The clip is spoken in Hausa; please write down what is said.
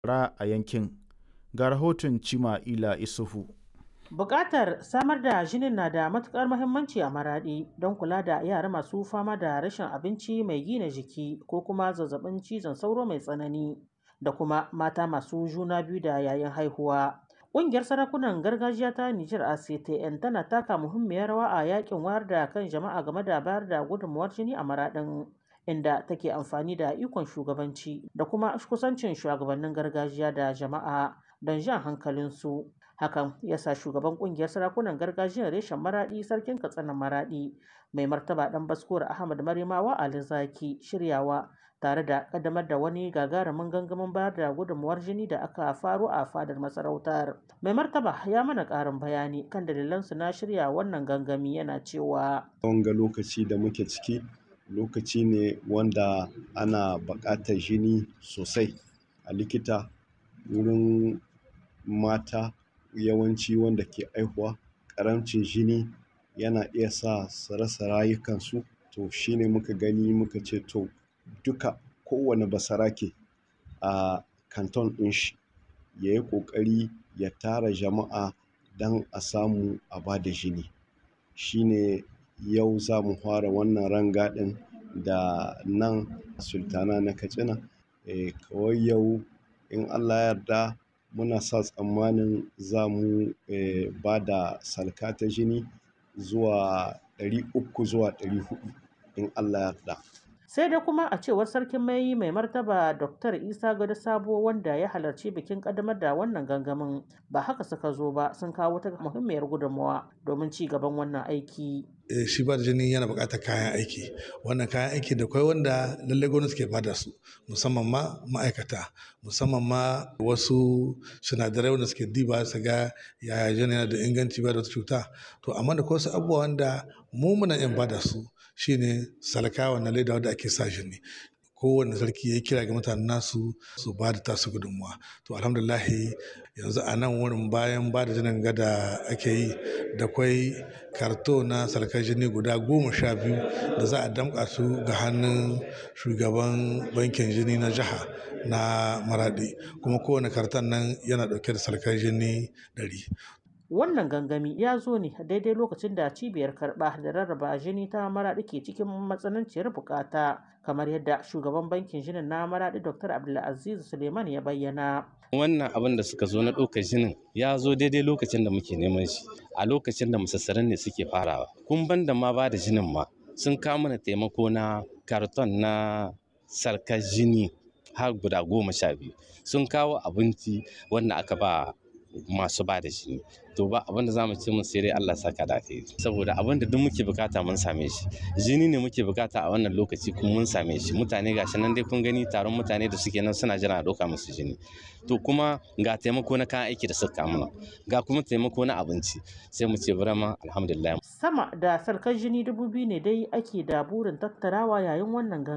ra a yankin. Ga rahoton Cima'ila Isufu. Buƙatar samar da jinin na da matuƙar muhimmanci a Maraɗi don kula da yara masu fama da rashin abinci mai gina jiki ko kuma zazzabin cizon sauro mai tsanani da kuma mata masu juna biyu da yayin haihuwa. Ƙungiyar sarakunan gargajiya ta Nijar ACTN tana taka muhimmiyar rawa a yakin wayar da kan jama'a game da bayar da gudunmuwar jini a Maraɗin. inda take amfani da ikon shugabanci da kuma kusancin shugabannin gargajiya da jama'a don jan hankalinsu. Hakan ya sa shugaban kungiyar sarakunan gargajiyar reshen maraɗi sarkin katsina maraɗi mai martaba ɗan baskuwar Ahmad Marimawa Ali Zaki shiryawa tare da ƙaddamar da wani gagarumin gangamin bayar da gudunmuwar jini da aka faro a fadar masarautar. Mai martaba ya mana ƙarin bayani kan dalilansu na shirya wannan gangami yana cewa. Wanga lokaci da muke ciki lokaci ne wanda ana buƙatar jini sosai a likita wurin mata yawanci wanda ke aihuwa ƙaramcin jini yana iya sa su rasa rayukansu to shine muka gani muka ce to duka kowane basarake a kanton ɗin shi ya yi ƙoƙari ya tara jama'a don a samu a ba da jini shine yau za mu fara wannan rangadin da nan sultana na katsina e, kawai yau in allah yarda muna sa tsammanin za mu e, ba da salka ta jini zuwa 300 zuwa 400 in allah yarda sai dai kuma a cewar sarkin mai mai martaba dr isa gado sabo wanda ya halarci bikin kaddamar da wannan gangamin ba haka suka zo ba sun kawo ta muhimmiyar gudunmawa domin ci gaban wannan aiki shi ba da jini yana buƙatar kayan aiki wannan kayan aiki da kwai wanda lallai gwamnati ke bada su musamman ma ma'aikata musamman ma wasu sinadarai wanda suke diba su ga yaya jini yana da inganci ba da cuta to amma da wasu abubuwa wanda mu muna yin bada su shine salka wannan leda wanda ake sa jini kowane sarki ya kira ga mutanen nasu su ba da tasu gudunmuwa to alhamdulahi yanzu a nan wurin bayan ba da jinin gada ake yi da kwai karto na sarkar jini guda goma sha biyu da za a damƙa su ga hannun shugaban bankin jini na jiha na maradi kuma kowane karton nan yana ɗauke da sarkar jini ɗari wannan gangami ya zo ne daidai lokacin da cibiyar karɓa da rarraba jini ta maraɗi ke cikin matsananciyar bukata kamar yadda shugaban bankin jinin na maraɗi dr abdulaziz suleiman ya bayyana wannan abin da suka zo na ɗaukar jinin ya zo daidai lokacin da muke neman shi a lokacin da musassaran ne suke farawa kun ban da ma ba da jinin ma sun kawo mana taimako na karton na sarkar jini har guda goma sha biyu sun kawo abinci wanda aka ba masu ba da jini to ba abin da zamu ce mun sai dai Allah saka da kai saboda abin da duk muke bukata mun same shi jini ne muke bukata a wannan lokaci kuma mun same shi mutane gashi nan dai kun gani taron mutane da suke nan suna jira a doka musu jini to kuma ga taimako na kayan aiki da suka mana ga kuma taimako na abinci sai mu ce burama alhamdulillah sama da sarkar jini dubu biyu ne dai ake da burin tattarawa yayin wannan